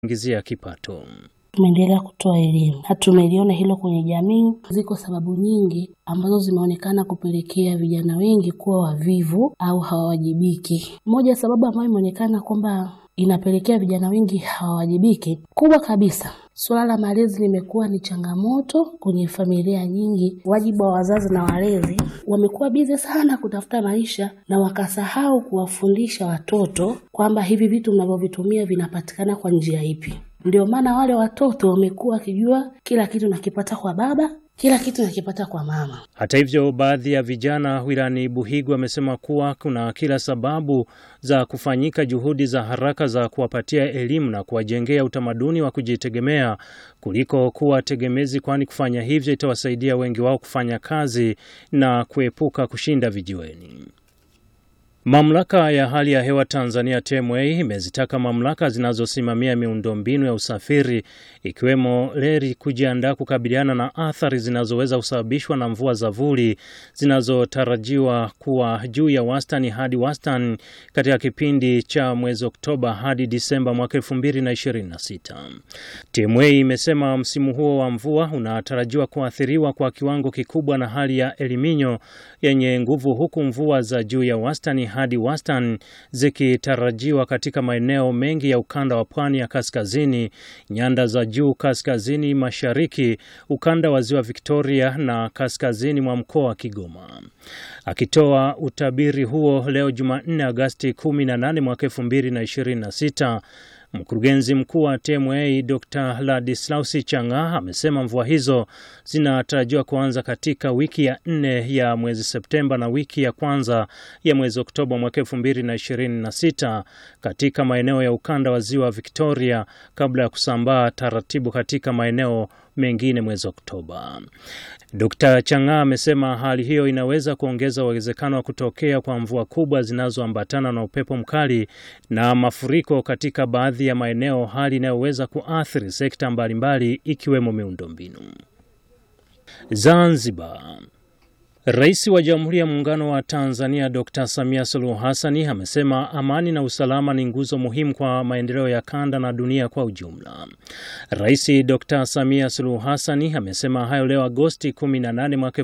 ingizia kipato. Tumeendelea kutoa elimu na tumeliona hilo kwenye jamii. Ziko sababu nyingi ambazo zimeonekana kupelekea vijana wengi kuwa wavivu au hawawajibiki. Moja ya sababu ambayo imeonekana kwamba inapelekea vijana wengi hawawajibiki, kubwa kabisa, suala la malezi limekuwa ni changamoto kwenye familia nyingi. Wajibu wa wazazi na walezi wamekuwa bize sana kutafuta maisha na wakasahau kuwafundisha watoto kwamba hivi vitu mnavyovitumia vinapatikana kwa njia ipi. Ndio maana wale watoto wamekuwa wakijua kila kitu nakipata kwa baba, kila kitu nakipata kwa mama. Hata hivyo, baadhi ya vijana wilayani Buhigwe wamesema kuwa kuna kila sababu za kufanyika juhudi za haraka za kuwapatia elimu na kuwajengea utamaduni wa kujitegemea kuliko kuwa tegemezi, kwani kufanya hivyo itawasaidia wengi wao kufanya kazi na kuepuka kushinda vijiweni. Mamlaka ya hali ya hewa Tanzania TMA imezitaka mamlaka zinazosimamia miundombinu ya usafiri ikiwemo reli kujiandaa kukabiliana na athari zinazoweza kusababishwa na mvua za vuli zinazotarajiwa kuwa juu ya wastani hadi wastani katika kipindi cha mwezi Oktoba hadi Disemba mwaka 2026. TMA imesema msimu huo wa mvua unatarajiwa kuathiriwa kwa kiwango kikubwa na hali ya eliminyo yenye nguvu huku mvua za juu ya wastani hadi wastani zikitarajiwa katika maeneo mengi ya ukanda wa pwani ya kaskazini, nyanda za juu kaskazini mashariki, ukanda wa ziwa Victoria na kaskazini mwa mkoa wa Kigoma. Akitoa utabiri huo leo Jumanne Agasti 18 mwaka 2026, Mkurugenzi mkuu wa TMA Dr. Ladislausi Chang'a amesema mvua hizo zinatarajiwa kuanza katika wiki ya nne ya mwezi Septemba na wiki ya kwanza ya mwezi Oktoba mwaka 2026 katika maeneo ya ukanda wa ziwa Victoria kabla ya kusambaa taratibu katika maeneo mengine mwezi Oktoba. Dr. Chang'a amesema hali hiyo inaweza kuongeza uwezekano wa kutokea kwa mvua kubwa zinazoambatana na upepo mkali na mafuriko katika baadhi ya maeneo, hali inayoweza kuathiri sekta mbalimbali ikiwemo miundombinu. Zanzibar. Rais wa Jamhuri ya Muungano wa Tanzania Dr. Samia Suluhu Hassani amesema amani na usalama ni nguzo muhimu kwa maendeleo ya kanda na dunia kwa ujumla. Rais Dr. Samia Suluhu Hassani amesema hayo leo Agosti 18 mwaka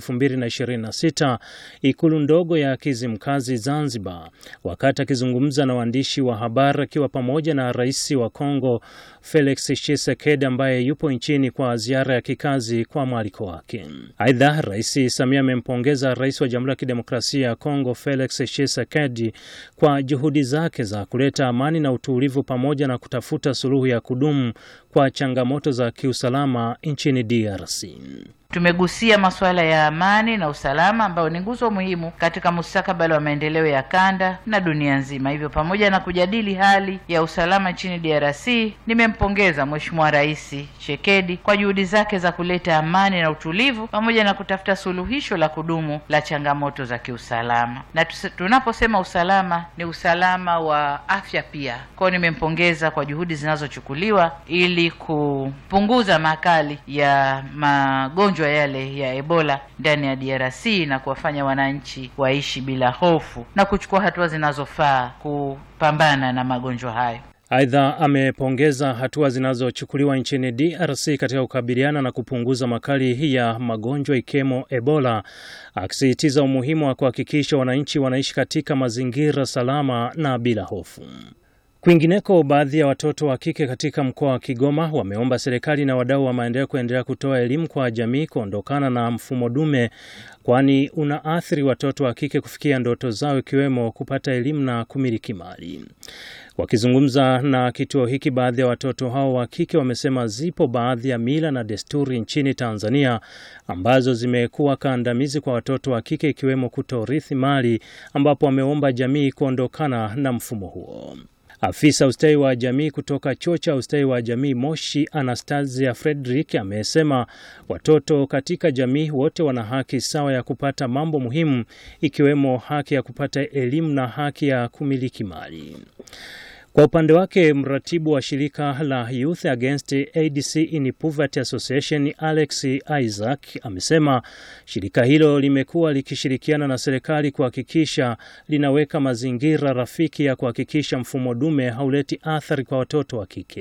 2026 ikulu ndogo ya Kizimkazi Zanzibar, wakati akizungumza na waandishi wa habari akiwa pamoja na rais wa Kongo Felix Tshisekedi ambaye yupo nchini kwa ziara ya kikazi kwa mwaliko wake. Aidha, Rais Samia amempongeza rais wa Jamhuri ya Kidemokrasia ya Kongo Felix Tshisekedi kwa juhudi zake za kuleta amani na utulivu pamoja na kutafuta suluhu ya kudumu kwa changamoto za kiusalama nchini DRC. Tumegusia masuala ya amani na usalama ambayo ni nguzo muhimu katika mustakabali wa maendeleo ya kanda na dunia nzima. Hivyo, pamoja na kujadili hali ya usalama nchini DRC, nimempongeza Mheshimiwa Rais Tshisekedi kwa juhudi zake za kuleta amani na utulivu pamoja na kutafuta suluhisho la kudumu la changamoto za kiusalama. Na tunaposema usalama ni usalama wa afya pia. Kwa hiyo nimempongeza kwa juhudi zinazochukuliwa ili kupunguza makali ya magonjwa yale ya Ebola ndani ya DRC na kuwafanya wananchi waishi bila hofu na kuchukua hatua zinazofaa kupambana na magonjwa hayo. Aidha, amepongeza hatua zinazochukuliwa nchini DRC katika kukabiliana na kupunguza makali ya magonjwa ikiwemo Ebola, akisisitiza umuhimu wa kuhakikisha wananchi wanaishi katika mazingira salama na bila hofu. Kwingineko, baadhi ya watoto wa kike katika mkoa wa Kigoma wameomba serikali na wadau wa maendeleo kuendelea kutoa elimu kwa jamii kuondokana na mfumo dume, kwani unaathiri watoto wa kike kufikia ndoto zao ikiwemo kupata elimu na kumiliki mali. Wakizungumza na kituo hiki, baadhi ya watoto hao wa kike wamesema zipo baadhi ya mila na desturi nchini Tanzania ambazo zimekuwa kandamizi kwa watoto wa kike ikiwemo kutorithi mali, ambapo wameomba jamii kuondokana na mfumo huo. Afisa ustawi wa jamii kutoka chuo cha ustawi wa jamii Moshi, Anastasia Frederick, amesema watoto katika jamii wote wana haki sawa ya kupata mambo muhimu ikiwemo haki ya kupata elimu na haki ya kumiliki mali. Kwa upande wake mratibu wa shirika la Youth Against AIDS in Poverty Association Alex Isaac amesema shirika hilo limekuwa likishirikiana na serikali kuhakikisha linaweka mazingira rafiki ya kuhakikisha mfumo dume hauleti athari kwa watoto wa kike.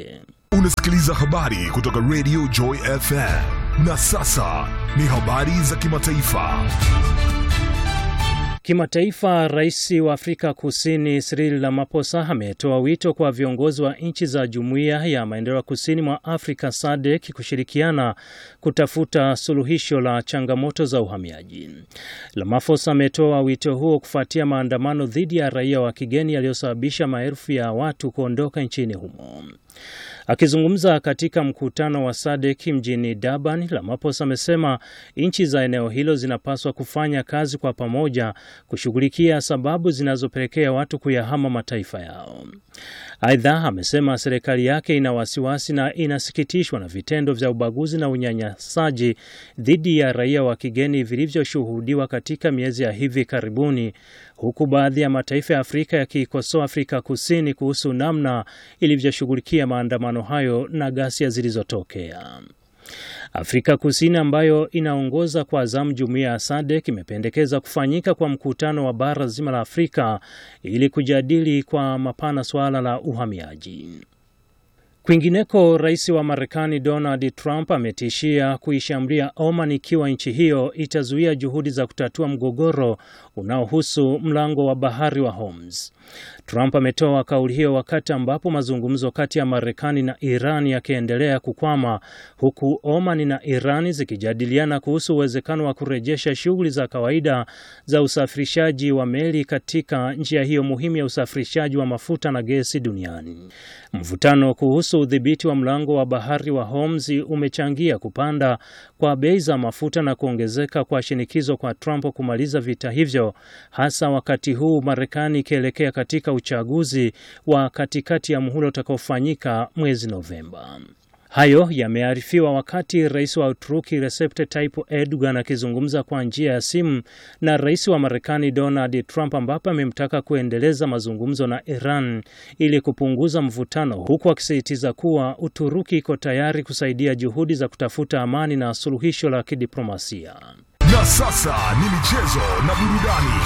Unasikiliza habari kutoka Radio Joy FM. Na sasa ni habari za kimataifa. Kimataifa, rais wa Afrika Kusini Cyril Ramaphosa ametoa wito kwa viongozi wa nchi za Jumuiya ya Maendeleo Kusini mwa Afrika SADC kushirikiana kutafuta suluhisho la changamoto za uhamiaji. Ramaphosa ametoa wito huo kufuatia maandamano dhidi ya raia wa kigeni yaliyosababisha maelfu ya watu kuondoka nchini humo. Akizungumza katika mkutano wa SADC mjini Durban, Ramaphosa amesema nchi za eneo hilo zinapaswa kufanya kazi kwa pamoja kushughulikia sababu zinazopelekea watu kuyahama mataifa yao. Aidha, amesema serikali yake ina wasiwasi na inasikitishwa na vitendo vya ubaguzi na unyanyasaji dhidi ya raia wa kigeni vilivyoshuhudiwa katika miezi ya hivi karibuni, huku baadhi ya mataifa ya Afrika yakiikosoa Afrika Kusini kuhusu namna ilivyoshughulikia maandamano hayo na ghasia zilizotokea. Afrika Kusini ambayo inaongoza kwa zamu jumuiya ya SADC imependekeza kufanyika kwa mkutano wa bara zima la Afrika ili kujadili kwa mapana suala la uhamiaji. Kwingineko, rais wa Marekani Donald Trump ametishia kuishambulia Oman ikiwa nchi hiyo itazuia juhudi za kutatua mgogoro unaohusu mlango wa bahari wa Hormuz. Trump ametoa kauli hiyo wakati ambapo mazungumzo kati ya Marekani na Iran yakiendelea kukwama huku Oman na Iran zikijadiliana kuhusu uwezekano wa kurejesha shughuli za kawaida za usafirishaji wa meli katika njia hiyo muhimu ya usafirishaji wa mafuta na gesi duniani. Mvutano kuhusu udhibiti wa mlango wa bahari wa Hormuz umechangia kupanda kwa bei za mafuta na kuongezeka kwa shinikizo kwa Trump kumaliza vita hivyo, hasa wakati huu Marekani ikielekea katika uchaguzi wa katikati ya muhula utakaofanyika mwezi Novemba. Hayo yamearifiwa wakati rais wa Uturuki Recep Tayyip Erdogan akizungumza kwa njia ya simu na rais wa Marekani Donald Trump, ambapo amemtaka kuendeleza mazungumzo na Iran ili kupunguza mvutano, huku akisisitiza kuwa Uturuki iko tayari kusaidia juhudi za kutafuta amani na suluhisho la kidiplomasia. Na sasa ni michezo na burudani.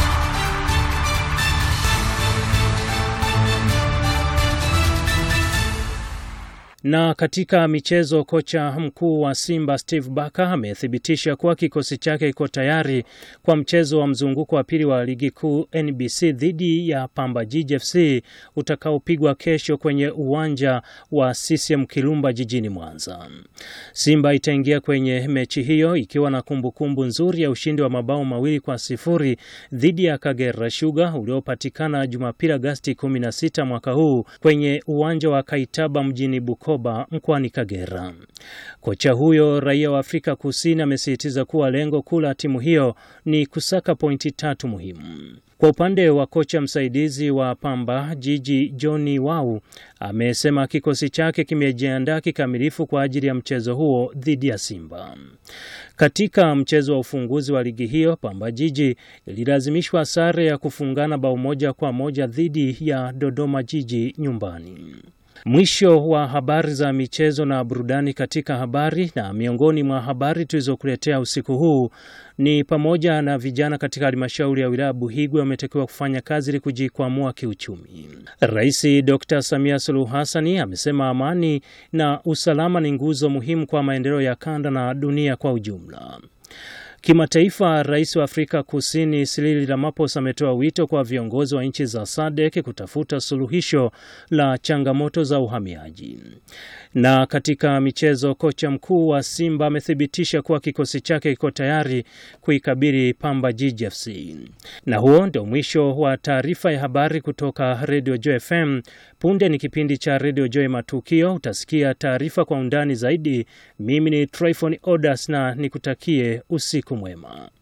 Na katika michezo, kocha mkuu wa Simba Steve Barker amethibitisha kuwa kikosi chake kiko tayari kwa mchezo wa mzunguko wa pili wa ligi kuu NBC dhidi ya Pamba Jiji FC utakaopigwa kesho kwenye uwanja wa CCM Kirumba jijini Mwanza. Simba itaingia kwenye mechi hiyo ikiwa na kumbukumbu kumbu nzuri ya ushindi wa mabao mawili kwa sifuri dhidi ya Kagera Sugar uliopatikana Jumapili Agasti 16 mwaka huu kwenye uwanja wa Kaitaba mjini Bukoba mkoani Kagera. Kocha huyo raia wa Afrika Kusini amesisitiza kuwa lengo kuu la timu hiyo ni kusaka pointi tatu muhimu. Kwa upande wa kocha msaidizi wa Pamba Jiji Johnny Wau amesema kikosi chake kimejiandaa kikamilifu kwa ajili ya mchezo huo dhidi ya Simba. Katika mchezo wa ufunguzi wa ligi hiyo, Pamba Jiji ililazimishwa sare ya kufungana bao moja kwa moja dhidi ya Dodoma Jiji nyumbani. Mwisho wa habari za michezo na burudani katika habari. Na miongoni mwa habari tulizokuletea usiku huu ni pamoja na vijana katika halmashauri ya wilaya Buhigwe wametakiwa kufanya kazi ili kujikwamua kiuchumi. Rais Dr. Samia Suluhu Hassani amesema amani na usalama ni nguzo muhimu kwa maendeleo ya kanda na dunia kwa ujumla. Kimataifa, rais wa Afrika Kusini Cyril Ramaphosa ametoa wito kwa viongozi wa nchi za SADC kutafuta suluhisho la changamoto za uhamiaji. Na katika michezo, kocha mkuu wa Simba amethibitisha kuwa kikosi chake kiko tayari kuikabili Pamba Jiji FC. Na huo ndio mwisho wa taarifa ya habari kutoka Radio Joy FM. Punde ni kipindi cha Radio Joy Matukio, utasikia taarifa kwa undani zaidi. Mimi ni Tryphon Odas na nikutakie usiku mwema.